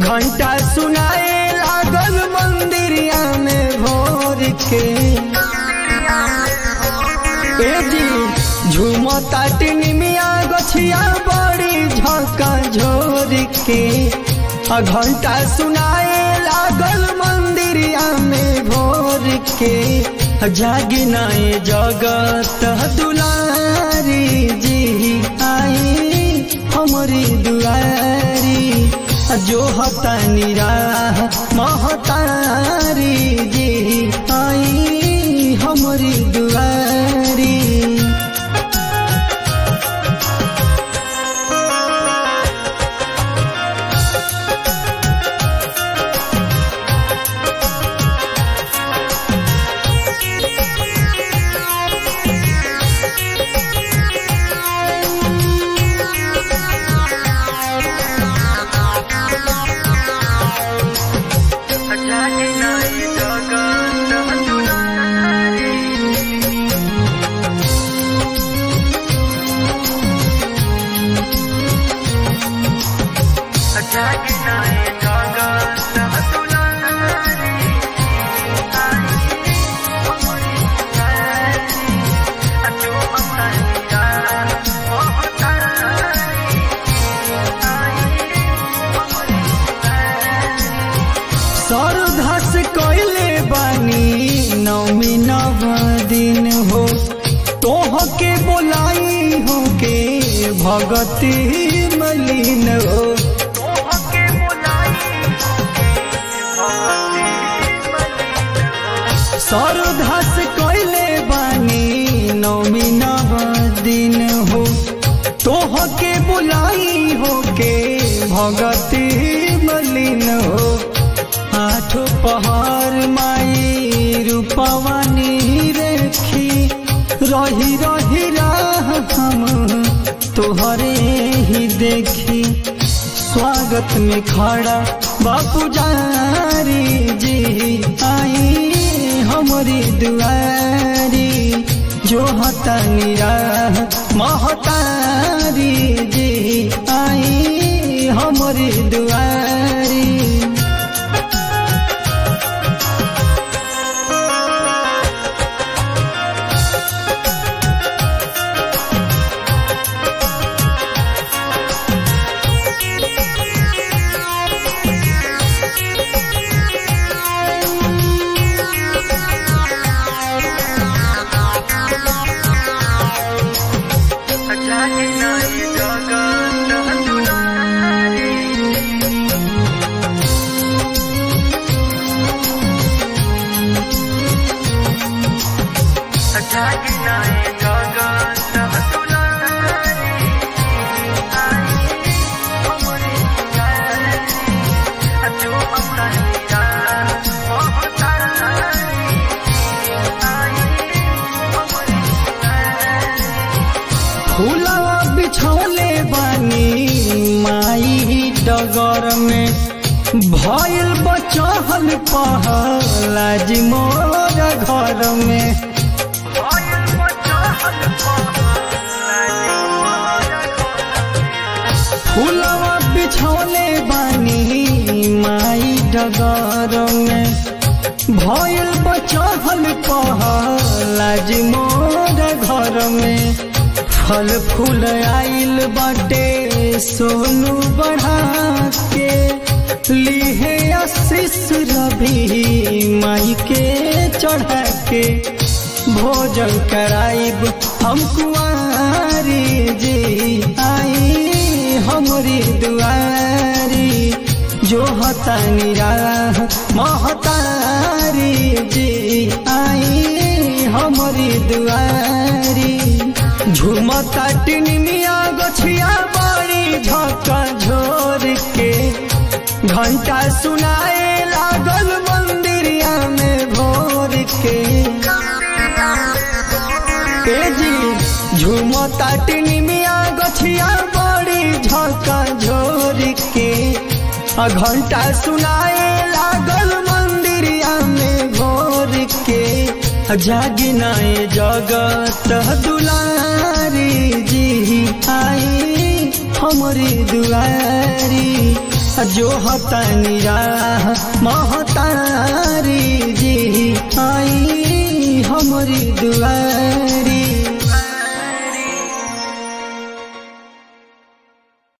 घंटा सुनाए लागल मंदिरिया में भोर के ए जी झूमता टिनिमिया गछिया बड़ी झका झोर के आ घंटा सुनाए लागल मंदिरिया में भोर के जागी नाए जगत दुलारी जी आई हमारी दुआरी जो हतानी राह महतारी जी आई हमारी दुआरी सरधस कैले बानी नौमी नव दिन हो तोह के बोलाई हो के भगती मलिन हो सरधस कैले बानी नौमी नव दिन हो तोह के बुलाई हो के भगती मलिन हो आठ पहर माई रूपवानी रेखी रही रही राह हम तोहरे ही देखी स्वागत में खड़ा बापू जारी जी आई हमारी दुआरी जो हतानी राह महतारी जी आई हमारी दुआरी फूलवा बिछौले बानी माई डगर में भइल बचहल पहलाज मोर घर में फूलवा बिछौले बानी माई डगर में भइल बचहल पहलाज मोर घर में फल फूल आइल बाटे सोनू बढ़ा के लिहे आशीष रवि माई के चढ़ा के भोजन कराइब हम कुआरी जी आई हमारी दुआरी जो हतानी राह महतारी जी आई हमारी दुआरी झुमता टिनिमिया गछिया बड़ी झका झोर के घंटा सुनाए लागल मंदिरिया में भोर के ए जी झुमता टिनिमिया गछिया बड़ी झका झोर के आ घंटा सुनाए लागल मंदिरिया में भोर के जागी नाए जगत दुलारी जी आई हमारी दुआरी जो हतनी राह महतारी जी आई हमारी दुआरी